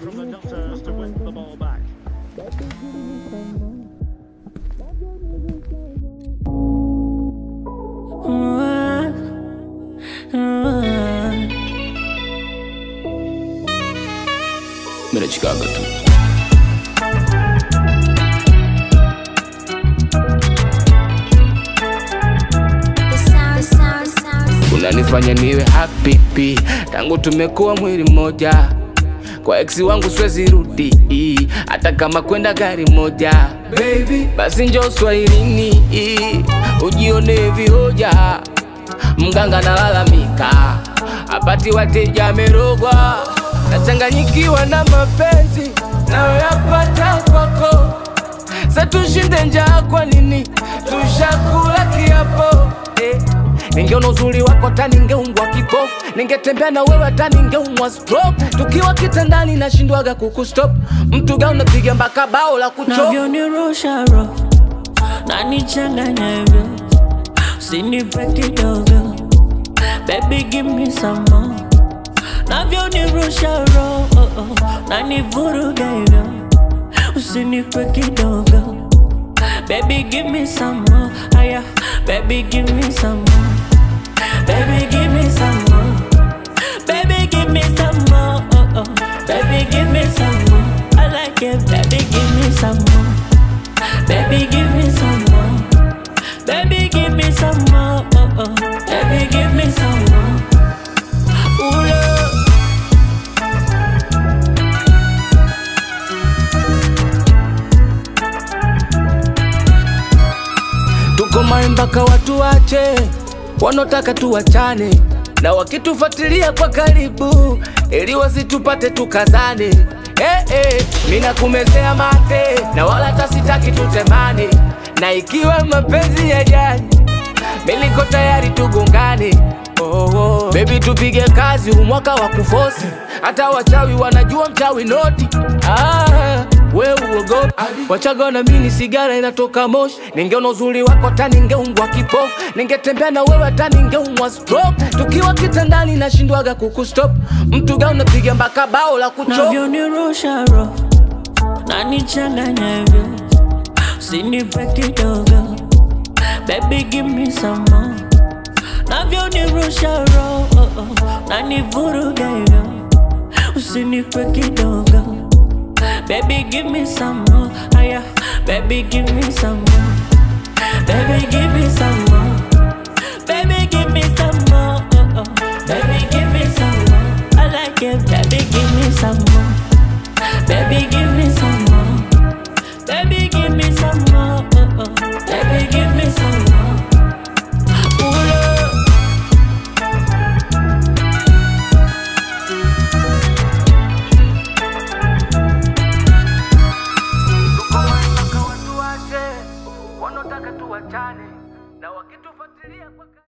from the Nutters to win the ball back. Mira Chicago tu unanifanya niwe happy pi tangu tumekuwa mwili mmoja kwa eksi wangu swezi rudi hata kama kwenda gari moja baby basi njo swahilini ujione vihoja mganga nalalamika apati wateja amerogwa nachanganyikiwa na mapenzi nayoyapata kwako sa tushinde njaa kwa nini tushakula kiapo eh. ningeona uzuri wako hata ningeungwa kipofu ningetembea na wewe hata ningeumwa stroke tukiwa kitandani nashindwaga kukustop mtuga unapiga mpaka bao la kuchop navyonirusha roho nanichanganya hivyo usinipe kidogo baby give me some more navyonirusha roho nanivuruga hivyo usinipe kidogo baby give me some more aya baby give me some more baby give me some more baby give me some more oh, oh. baby give me some more I like it baby give me some more baby give me some more baby give me some more oh, oh. baby give me some more Ooh, love. tuko mai mpaka watu wache wanaotaka tuwachane na wakitufuatilia kwa karibu ili wasitupate tukazane eh, eh, mina kumezea mate na wala tasitaki tutemane na ikiwa mapenzi ya jani miliko tayari tugongane oh, oh. bebi tupige kazi umwaka wa kufosi hata wachawi wanajua mchawi noti ah, we uogopi wachaga na mini sigara inatoka moshi ningeona uzuri wako hata ningeungwa kipofu ningetembea na wewe hata ningeumwa stroke tukiwa kitandani nashindwaga kukustop mtuga unapiga mpaka bao la kuchop navyonirusha roho nanichanganya hivyo usinipe kidogo baby give me some more navyonirusha roho nanivuruga hivyo usinipe kidogo baby give me some more aya baby give me some more baby give me some more baby give me some more oh, oh. baby give me some more I like it baby give me some more baby give me some more baby give me some more oh, oh. baby give me some more Ooh, love. wanaotaka tuwachane na wakitufuatilia kwa